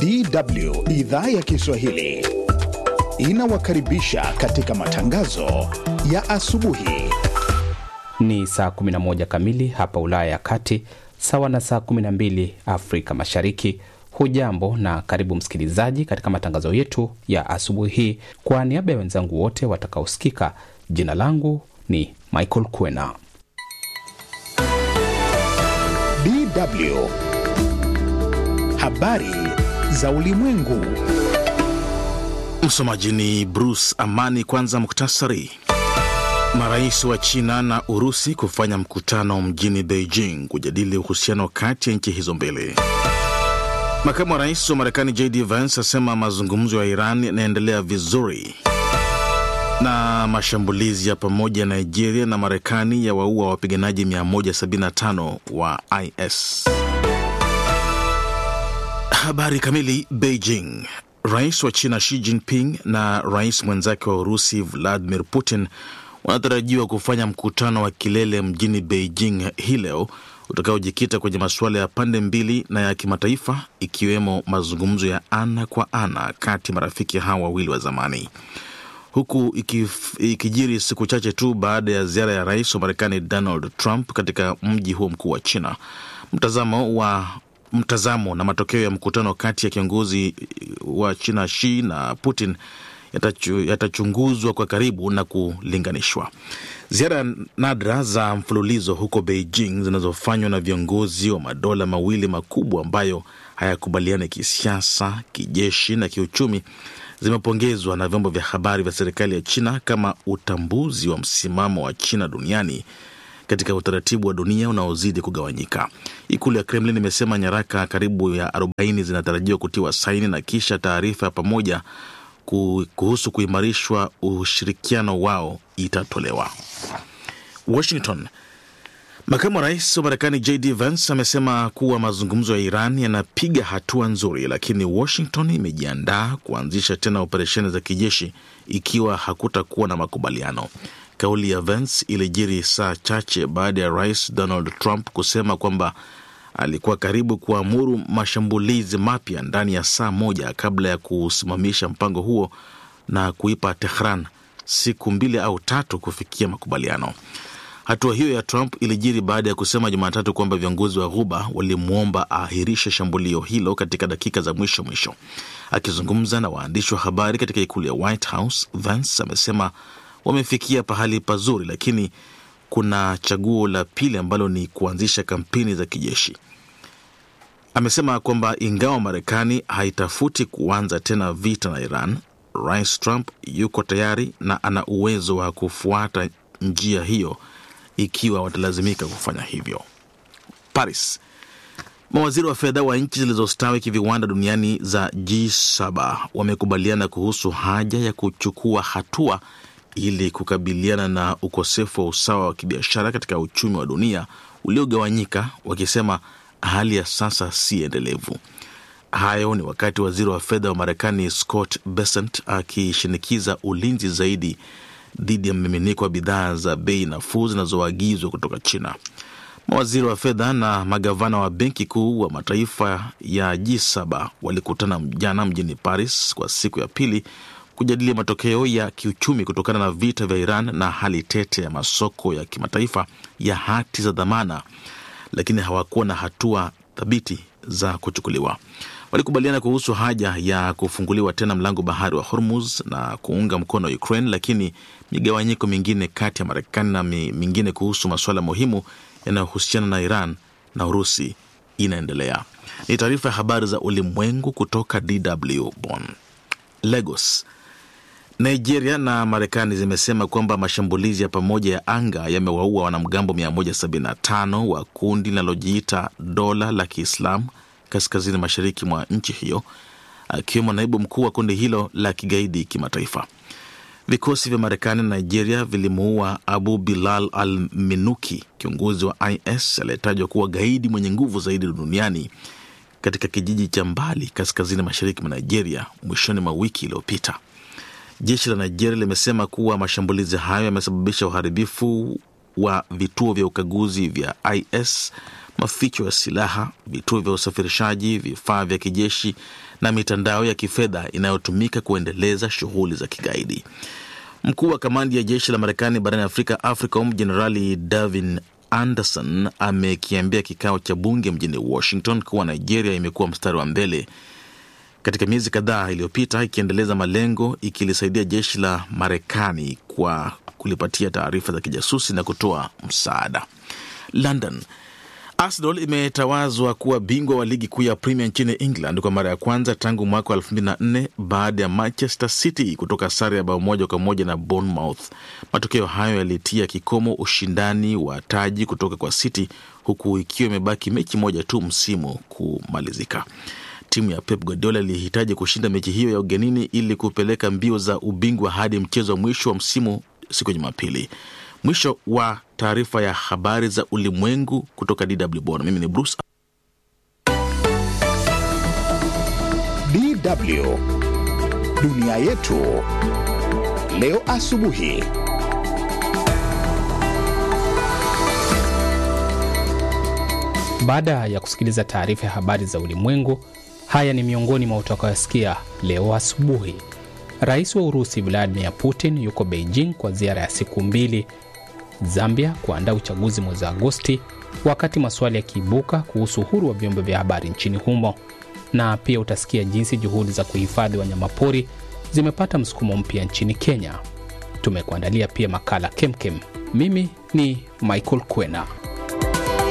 DW idhaa ya Kiswahili inawakaribisha katika matangazo ya asubuhi. Ni saa 11 kamili hapa Ulaya ya Kati, sawa na saa 12 Afrika Mashariki. Hujambo na karibu msikilizaji katika matangazo yetu ya asubuhi hii. Kwa niaba ya wenzangu wote watakaosikika, jina langu ni Michael Kwena. DW habari za ulimwengu. Msomaji ni Bruce Amani. Kwanza muktasari. Marais wa China na Urusi kufanya mkutano mjini Beijing kujadili uhusiano kati ya nchi hizo mbili. Makamu wa rais wa Marekani JD Vance asema mazungumzo ya Iran yanaendelea vizuri. Na mashambulizi ya pamoja ya Nigeria na Marekani ya waua wapiganaji 175 wa IS. Habari kamili. Beijing. Rais wa China Xi Jinping na rais mwenzake wa Urusi Vladimir Putin wanatarajiwa kufanya mkutano wa kilele mjini Beijing hii leo utakaojikita kwenye masuala ya pande mbili na ya kimataifa ikiwemo mazungumzo ya ana kwa ana kati ya marafiki hawa wawili wa zamani, huku ikif, ikijiri siku chache tu baada ya ziara ya rais wa Marekani Donald Trump katika mji huo mkuu wa China. Mtazamo wa mtazamo na matokeo ya mkutano kati ya kiongozi wa China Xi na Putin yatachunguzwa yata kwa karibu na kulinganishwa. Ziara nadra za mfululizo huko Beijing zinazofanywa na viongozi wa madola mawili makubwa ambayo hayakubaliani kisiasa, kijeshi na kiuchumi zimepongezwa na vyombo vya habari vya serikali ya China kama utambuzi wa msimamo wa China duniani katika utaratibu wa dunia unaozidi kugawanyika. Ikulu ya Kremlin imesema nyaraka karibu ya 40 zinatarajiwa kutiwa saini na kisha taarifa ya pamoja kuhusu kuimarishwa ushirikiano wao itatolewa. Washington. Makamu wa rais wa Marekani JD Vance amesema kuwa mazungumzo ya Iran yanapiga hatua nzuri, lakini Washington imejiandaa kuanzisha tena operesheni za kijeshi ikiwa hakutakuwa na makubaliano. Kauli ya Vance ilijiri saa chache baada ya rais Donald Trump kusema kwamba alikuwa karibu kuamuru mashambulizi mapya ndani ya saa moja kabla ya kusimamisha mpango huo na kuipa Tehran siku mbili au tatu kufikia makubaliano. Hatua hiyo ya Trump ilijiri baada ya kusema Jumatatu kwamba viongozi wa Ghuba walimwomba aahirishe shambulio hilo katika dakika za mwisho mwisho. Akizungumza na waandishi wa habari katika ikulu ya White House, Vance amesema wamefikia pahali pazuri, lakini kuna chaguo la pili ambalo ni kuanzisha kampeni za kijeshi. Amesema kwamba ingawa Marekani haitafuti kuanza tena vita na Iran, Rais Trump yuko tayari na ana uwezo wa kufuata njia hiyo ikiwa watalazimika kufanya hivyo. Paris. Mawaziri wa fedha wa nchi zilizostawi kiviwanda duniani za G7 wamekubaliana kuhusu haja ya kuchukua hatua ili kukabiliana na ukosefu wa usawa wa kibiashara katika uchumi wa dunia uliogawanyika, wakisema hali ya sasa si endelevu. Hayo ni wakati waziri wa fedha wa Marekani Scott Bessent akishinikiza ulinzi zaidi dhidi ya mmiminiko wa bidhaa za bei nafuu zinazoagizwa kutoka China. Mawaziri wa fedha na magavana wa benki kuu wa mataifa ya G7 walikutana jana mjini Paris kwa siku ya pili kujadili matokeo ya kiuchumi kutokana na vita vya Iran na hali tete ya masoko ya kimataifa ya hati za dhamana, lakini hawakuwa na hatua thabiti za kuchukuliwa. Walikubaliana kuhusu haja ya kufunguliwa tena mlango bahari wa Hormuz na kuunga mkono Ukraine, lakini migawanyiko mingine kati ya Marekani na mingine kuhusu masuala muhimu yanayohusiana na Iran na Urusi inaendelea. Ni taarifa ya habari za ulimwengu kutoka DW Bonn. Lagos. Nigeria na Marekani zimesema kwamba mashambulizi ya pamoja ya anga yamewaua wanamgambo 175 wa kundi linalojiita dola la Kiislamu kaskazini mashariki mwa nchi hiyo, akiwemo naibu mkuu wa kundi hilo la kigaidi kimataifa. Vikosi vya Marekani na Nigeria vilimuua Abu Bilal al Minuki, kiongozi wa IS aliyetajwa kuwa gaidi mwenye nguvu zaidi duniani katika kijiji cha mbali kaskazini mashariki mwa Nigeria mwishoni mwa wiki iliyopita. Jeshi la Nigeria limesema kuwa mashambulizi hayo yamesababisha uharibifu wa vituo vya ukaguzi vya IS, maficho ya silaha, vituo vya usafirishaji, vifaa vya kijeshi na mitandao ya kifedha inayotumika kuendeleza shughuli za kigaidi. Mkuu wa kamandi ya jeshi la Marekani barani Afrika, AFRICOM, Jenerali Davin Anderson amekiambia kikao cha bunge mjini Washington kuwa Nigeria imekuwa mstari wa mbele katika miezi kadhaa iliyopita ikiendeleza malengo ikilisaidia jeshi la Marekani kwa kulipatia taarifa za kijasusi na kutoa msaada. London, Arsenal imetawazwa kuwa bingwa wa ligi kuu ya Premier nchini England kwa mara ya kwanza tangu mwaka wa 2004 baada ya Manchester City kutoka sare ya bao moja kwa moja na Bournemouth. Matokeo hayo yalitia kikomo ushindani wa taji kutoka kwa City, huku ikiwa imebaki mechi moja tu msimu kumalizika. Timu ya Pep Guardiola ilihitaji kushinda mechi hiyo ya ugenini ili kupeleka mbio za ubingwa hadi mchezo wa mwisho wa msimu siku ya Jumapili. Mwisho wa taarifa ya habari za ulimwengu kutoka DW Bonn. Mimi ni Bruce. DW dunia yetu leo asubuhi. Baada ya kusikiliza taarifa ya habari za ulimwengu, haya ni miongoni mwa utakayosikia leo asubuhi. Rais wa Urusi Vladimir Putin yuko Beijing kwa ziara ya siku mbili, Zambia kuandaa uchaguzi mwezi Agosti, wakati maswali yakiibuka kuhusu uhuru wa vyombo vya habari nchini humo, na pia utasikia jinsi juhudi za kuhifadhi wanyamapori zimepata msukumo mpya nchini Kenya. Tumekuandalia pia makala kemkem. Mimi ni Michael Kwena.